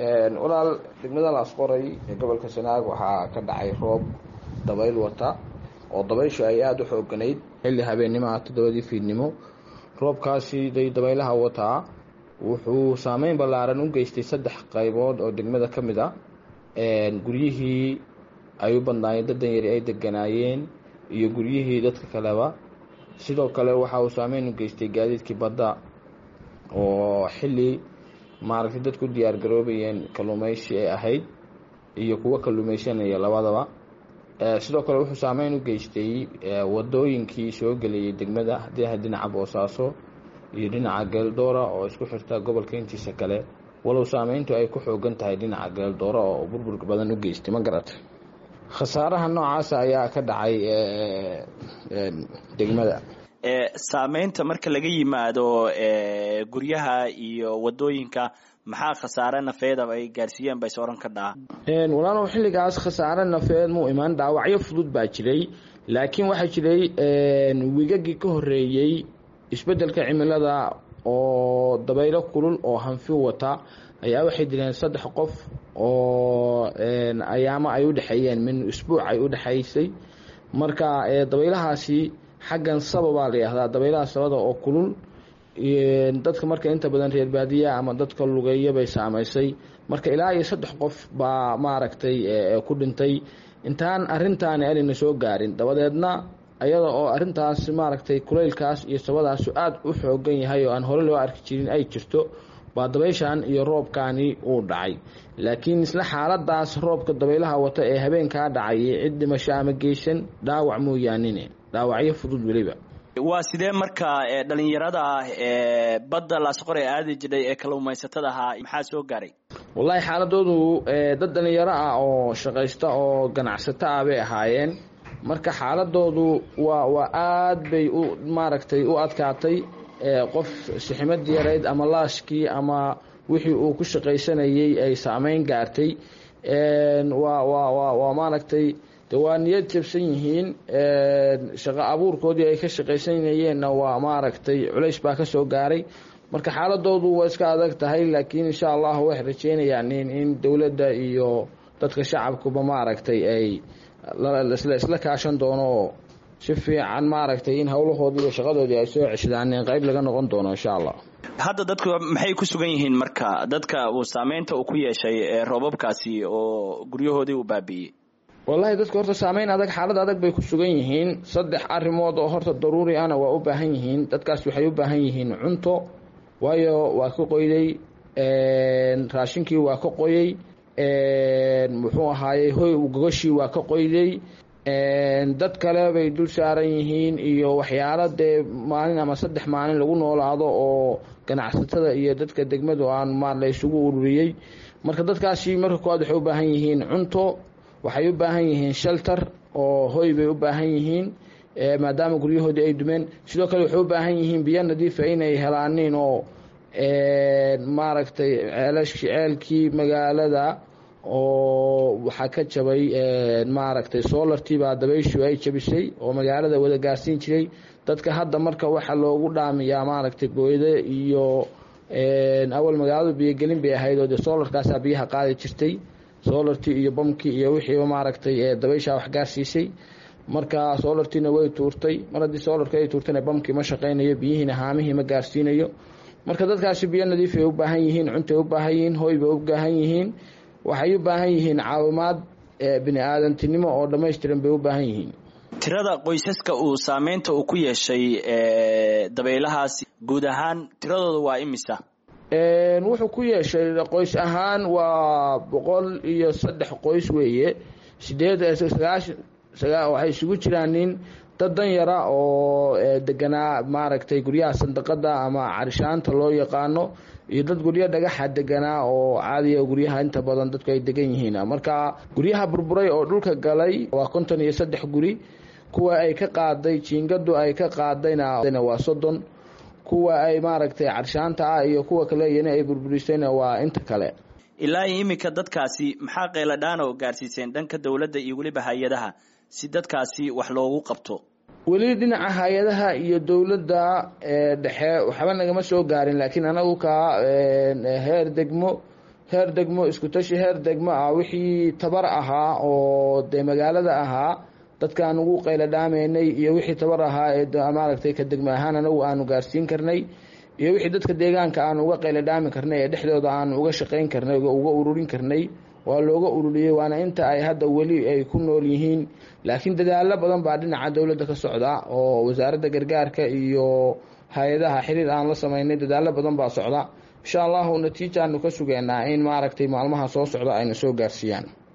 walaal degmada laasqoray ee gobolka sanaag waxaa ka dhacay roob dabayl wata oo dabayshu ay aada u xooganayd xilli habeennimaha toddobadii fiidnimo roobkaasi day dabaylaha wataa wuxuu saameyn ballaaran u geystay saddex qaybood oo degmada ka mid a guryihii ay u badnaayeen daddan yari ay deganaayeen iyo guryihii dadka kaleba sidoo kale waxa uu saameyn u geystay gaadiidkii badda oo xilli maaragtay dadku diyaar garoobayeen kalluumeysi ay ahayd iyo kuwo kalluumeysanaya labadaba sidoo kale wuxuu saameyn u geystay wadooyinkii soo gelayay degmada haddii ahayd dhinaca boosaaso iyo dhinaca geeldoora oo isku xirta gobolka intiisa kale walow saameyntu ay ku xoogan tahay dhinaca geeldoora oo burbur badan u geystay ma garatay khasaaraha noocaasa ayaa ka dhacay degmada saameynta marka laga yimaado guryaha iyo wadooyinka maxaa khasaare nafeeda ay gaarsiiyeen bay sooran ka dhaca walaalow xilligaas khasaare nafeed muu imaan dhaawacyo fudud baa jiray laakiin waxaa jiray wigagii ka horeeyey isbeddelka cimilada oo dabaylo kulul oo hanfi wata ayaa waxay dileen saddex qof oo ayaamo ay u dhexeeyeen min isbuuc ay u dhexaysay marka dabaylahaasi xaggan sababaa la yihahdaa dabaylaha sabada oo kulul dadka marka inta badan reer baadiya ama dadka lugeeya bay saamaysay marka ilaa iyo saddex qof baa maaragtay ku dhintay intaan arintaani anayna soo gaarin dabadeedna ayada oo arintaas maaragtay kulaylkaas iyo sabadaasu aada u xoogan yahay oo aan hore loo arki jirin ay jirto baa dabayshan iyo roobkaani uu dhacay laakiin isla xaaladaas roobka dabaylaha wata ee habeenkaa dhacay cid dhimasho ama geysan dhaawac mooyaanine dhaawacyo fudud weliba waa sidee marka dhalinyarada ah ee badda laasqore aadi jiray ee kalluumaysatada ahaa maxaa soo gaaray wallaahi xaaladoodu dad dhalinyaro ah oo shaqaysta oo ganacsato ah bay ahaayeen marka xaaladoodu waa waa aada bay u maaragtay u adkaatay qof siximad yarayd ama laashkii ama wixii uu ku shaqaysanayey ay saameyn gaartay waa waa waa waa maaragtay de waa niyad jabsan yihiin shaqo abuurkoodii ay ka shaqaysanayeenna waa maaragtay culays baa ka soo gaaray marka xaaladoodu waa iska adag tahay laakiin insha allahu waxay rajeynayaan in in dowladda iyo dadka shacabkuba maaragtay ay isla kaashan doono oo si fiican maaragtay in howlahoodii iyo shaqadoodii ay soo ceshadaan in qayb laga noqon doono insha allah hadda dadku maxay ku sugan yihiin marka dadka uu saameynta uu ku yeeshay roobabkaasi oo guryahoodii uu baabiiyey wallaahi dadka horta saameyn adag xaalad adag bay ku sugan yihiin saddex arrimood oo horta daruuri ana waa u baahan yihiin dadkaas waxay u baahan yihiin cunto waayo waa ka qoyday raashinkii waa ka qoyey muxuu ahaayey hoy gogoshii waa ka qoyday dad kale bay dul saaran yihiin iyo waxyaalo dee maalin ama saddex maalin lagu noolaado oo ganacsatada iyo dadka degmadu aan maar la isugu ururiyey marka dadkaasi marka koowaad waxay u baahan yihiin cunto waxay u baahan yihiin shelter oo hoy bay u baahan yihiin maadaama guryahoodii ay dumeen sidoo kale waxay u baahan yihiin biyo nadiifa inay helaanin oo maaragtay ceelashii ceelkii magaalada oo waxaa ka jabay maaragtay solartii baa dabayshu ay jabisay oo magaalada wada gaarsiin jiray dadka hadda marka waxaa loogu dhaamiyaa maaragtay gooyde iyo awal magaaladu biyogelin bay ahayd oo dee solarkaasaa biyaha qaadi jirtay solartii iyo bamkii iyo wixiiba maaragtay dabayshaa wax gaarsiisay marka solartiina way tuurtay mar haddii solarka ay tuurtana bamkii ma shaqaynayo biyihiina haamihii ma gaarsiinayo marka dadkaasi biyo nadiif ay u baahan yihiin cuntay u baahan yihiin hoy bay u baahan yihiin waxay u baahan yihiin caawimaad bini aadantinimo oo dhammaystiran bay u baahan yihiin tirada qoysaska uu saameynta uu ku yeeshay dabaylahaasi guud ahaan tiradooda waa imisa wuxuu ku yeeshay qoys ahaan waa boqol iyo saddex qoys weeye sideed sagaashan waxay isugu jiraan nin dad dan yara oo deganaa maaragtay guryaha sandaqada ama carishaanta loo yaqaano iyo dad guryo dhagaxa deganaa oo caadiya guryaha inta badan dadku ay degan yihiin marka guryaha burburay oo dhulka galay waa konton iyo saddex guri kuwa ay ka qaaday jiingadu ay ka qaadayna waa soddon kuwa ay maaragtay carshaanta ah iyo kuwa kale iyana ay burburisayna waa inta kale ilaa iminka dadkaasi maxaa qayladhaan oo gaarsiiseen dhanka dowladda iyo weliba hay-adaha si dadkaasi wax loogu qabto weli dhinaca hay-adaha iyo dowladda dhexe waxba nagama soo gaarin laakiin anagu ka heer degmo heer degmo isku tashi heer degmo ah wixii tabar ahaa oo dee magaalada ahaa dadkaan ugu qayla dhaamaynay iyo wixii tabar ahaa ee maaragtay ka degmo ahaan anagu aanu gaarsiin karnay iyo wixii dadka deegaanka aanu uga qayla dhaami karnay ee dhexdooda aanu uga shaqayn karnay uga ururin karnay waa looga ururiyey waana inta ay hadda weli ay ku nool yihiin laakiin dadaalo badan baa dhinaca dowladda ka socda oo wasaaradda gargaarka iyo hay-adaha xiriir aan la samaynay dadaalo badan baa socda insha allahu natiijaanu ka sugeynaa in maaragtay maalmaha soo socda ayna soo gaarsiiyaan